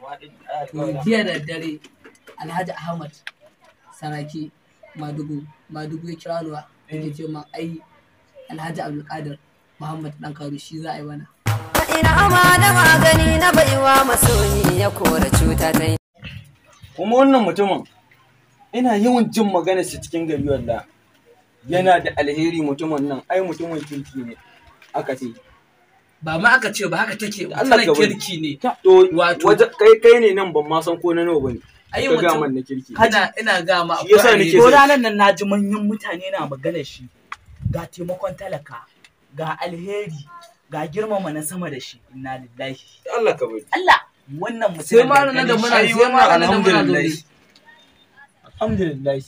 to jiya da dare alhaji ahmad saraki madugu madugu ya kira nuwa yake ce ma ai alhaji abdulkadir muhammad dan karu shi za a yi mana ina ama da magani na baiwa masoyi ya kora cuta ta yi kuma wannan mutumin ina yawan jin magana shi cikin gari walla yana da alheri mutumin nan ai mutumin kirki ne aka ce ba ma aka ce ba haka take Allah mutumin ka bari. kirki ne to Wato- waje kai kai ne nan ban ma san ko na nawa bane ai ka ga mutum man na kirki ina ina ga ma Shi yasa akwai nake alheri. ko ranar nan na ji manyan mutane na magana shi ga taimakon talaka ga alheri ga girmama na sama da shi inna lillahi Allah ka bari Allah wannan mutum sai ma ranar da muna Ai, sai wannan ma ranar da muna alhamdulillah zaune alhamdulillah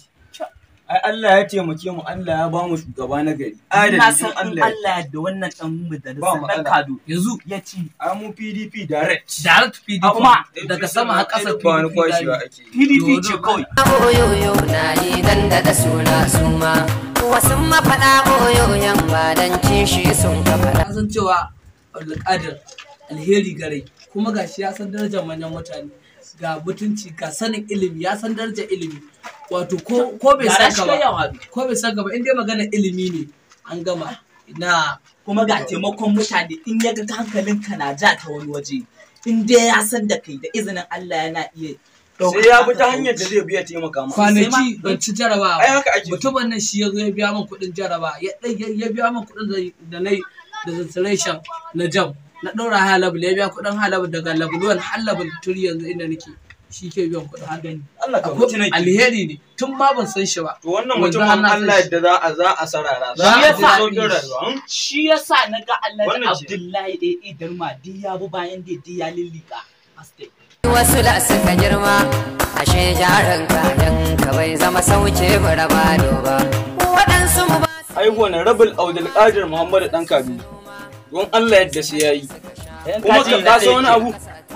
ai Allah ya taimake mu Allah ya ba mu shugaba na gari na adalci san in Allah Allah da wannan dan Ba majalisar dan matsala. kado yanzu ya ci ai mu PDP direct direct PDP Kuma, daga sama har ƙasa ba ni kwashewa PDP ake PDP Yo, ce no, kawai oyoyo na yi dan da suna suma wasu mafaɗa oyoyon ba dan kishi sun ka faɗa na san cewa alƙadar alheri gare kuma gashi ya san darajar manyan mutane ga mutunci ga sanin ilimi ya san darajar ilimi wato ko ko bai Gara san shi ka kai ba yawa ko bai san ka ba in dai magana ilimi ne an gama na kuma ga taimakon mutane in ya ga hankalinka na ja ta wani waje in dai ya san da kai da izinin Allah yana iya sai ya bi ta hanyar da zai biya taimaka ma kwanaki ban ci jarabawa ai haka ake mutumin nan shi ya zo ya biya min kuɗin jaraba ya ɗai- ya biya min kuɗin da- da na yi da registration na jam na ɗaura high level ya biya kuɗin high level daga level 1 har level 3 yanzu inda nake shi ke biyan kuɗin ka gani Allah ka Akwai mutu nake alheri ne tun ma ban san shi ba to wannan Wanzu mutumin Allah Allah sai- yadda za a za a sarara za Shi a yasa- ji sauƙin rayuwa hmm? shi yasa na ga Allah Wannan ce. Abdullahi AA Darma duk ya bi bayan da duk ya lillika Hastai. wasu da suka girma ashe jarin kayan ka bai zama sauke bara bado ba waɗansu mu ba ai wannan rabul Abdul Qadir Muhammad dan Kabi don Allah yadda sai yayi kuma ka kasa wani abu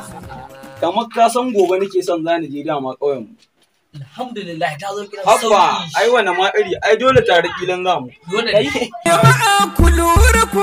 kamar ka san gobe nake son zani je dama ƙauyen mu alhamdulillah ta zo gidan Habba, sauki ai wannan ma iri, ai dole tare kilan zamu. dole ne Jama'a ku lura ku